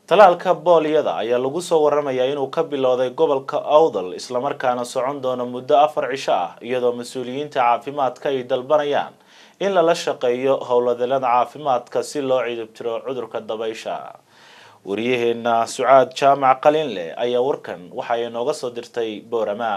talaalka booliyada ayaa lagu soo waramayaa inuu ka bilowday gobolka awdal islamarkaana socon doono muddo afar cisho ah iyadoo mas-uuliyiinta caafimaadka ay dalbanayaan in lala shaqeeyo howladeelada caafimaadka si loo cidibtiro cudurka dabaysha wariyaheena sucaad jaamac qalinleh ayaa warkan waxa ay nooga soo dirtay boorama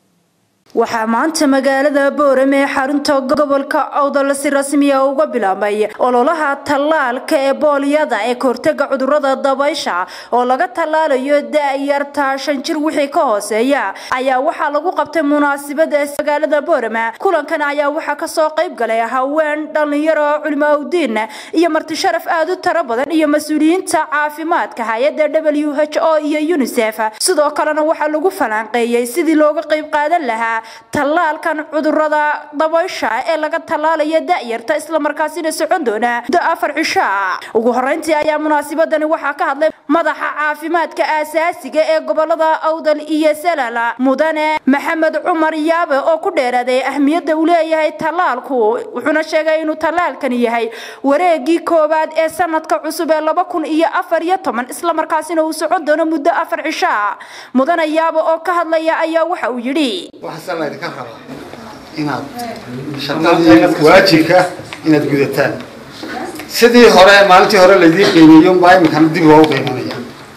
waxaa maanta magaalada boorame ee xarunta gobolka awdal si rasmiya uga bilaabmay ololaha tallaalka ee booliyada ee kahortaga cudurada dabaysha oo laga tallaalayo da-yarta shan jir wixii ka hooseeya ayaa waxaa lagu qabtay munaasabada magaalada boorame kulankan ayaa waxaa kasoo qayb galay haween dhalinyaro culimaudiin iyo marti sharaf aada u tiro badan iyo mas-uuliyiinta caafimaadka hay-ada w h o iyo unisef sidoo kalena waxaa lagu falanqeeyey sidii looga qayb qaadan lahaa tallaalkan cudurada dabaysha ee laga tallaalaya da-yarta islamarkaasina socon doona muddo afar cisho ah ugu horeyntii ayaa munaasabadani waxaa ka hadlay madaxa caafimaadka aasaasiga ee gobolada awdal iyo salala mudane maxamed cumar yaabe oo ku dheeraaday ahmiyadda uu leeyahay tallaalku wuxuuna sheegay inuu tallaalkani yahay wareegii koowaad ee sanadka cusub ee laba kun iyo afar iyo toban islamarkaasina uu socon doono muddo afar cisho ah mudane yaabe oo ka hadlaya ayaa waxa uu yidhi waxaase laydinka rabaa inaad shaqadii waajibka inaad gudataan sidii hore maalintii hore laydii qiimeeyo baa iminkana dib loogu qiimanaya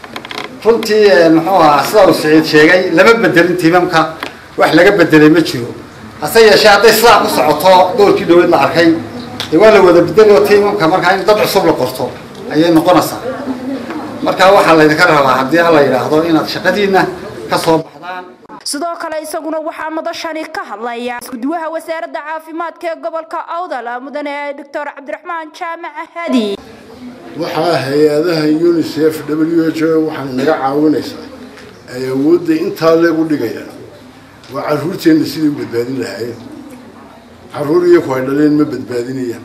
runtii muxuu ahaa sida uu siciid sheegay lama bedelin tiimamka wax laga bedelay ma jiro hase yeeshee hadday sidaa ku socoto doorkii dhaweyd la arkay dee waa la wada bedelayo tiimamka markaa in dad cusub la qorto ayay noqonaysaa marka waxaa laydinka rabaa haddii alla yidhaahdo inaad shaqadiina ka soo baxdaan sidoo kale isaguna waxaa madashani ka hadlaya iskuduwaha wasaaradda caafimaadka ee gobolka awdal mudane doctor cabdiraxmaan jaamac hadi waxaa hay-adaha unisef w h o waxaana naga caawinaysaa ay awoodda intaa leegu dhigayaan waa caruurteenna sidai u badbaadin lahaayeen caruur iyaku ay dhaleen ma badbaadinayaan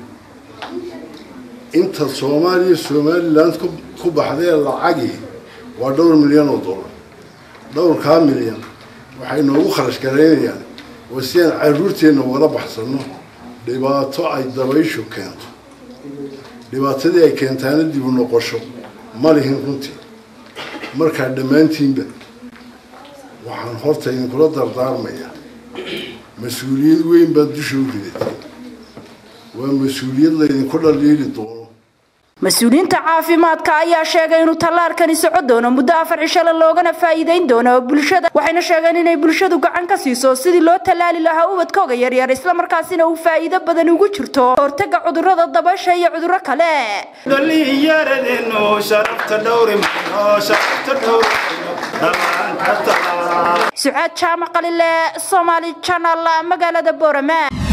inta soomaaliya somaliland ku baxdee lacagii waa dhowr milyan oo dollar dhowrkaa milyan waxay noogu kharash garaynayaan waa si aan caruurteenna ugala baxsano dhibaato ay dabayshu keento dhibaatadii ay keentaana dib u noqosho ma lihin runtii markaa dhammaantiinba waxaan horta idinkula dardaarmayaa mas-uuliyad weyn baad dusha u ridatay waa mas-uuliyad laydinku dhaliili doono mas-uuliyiinta caafimaadka ayaa sheegay inuu tallaalkani socon doono muddo afar cishale loogana faa'iideyn doono bulshada waxayna sheegeen inay bulshadu gacan ka siiso sidii loo tallaali lahaa ubadkooga yaryar islamarkaasina uu faa'iido badan ugu jirto hortaga cudurada dabaysha iyo cuduro kale sucaad jaamac qalile somaali janal magaalada boorama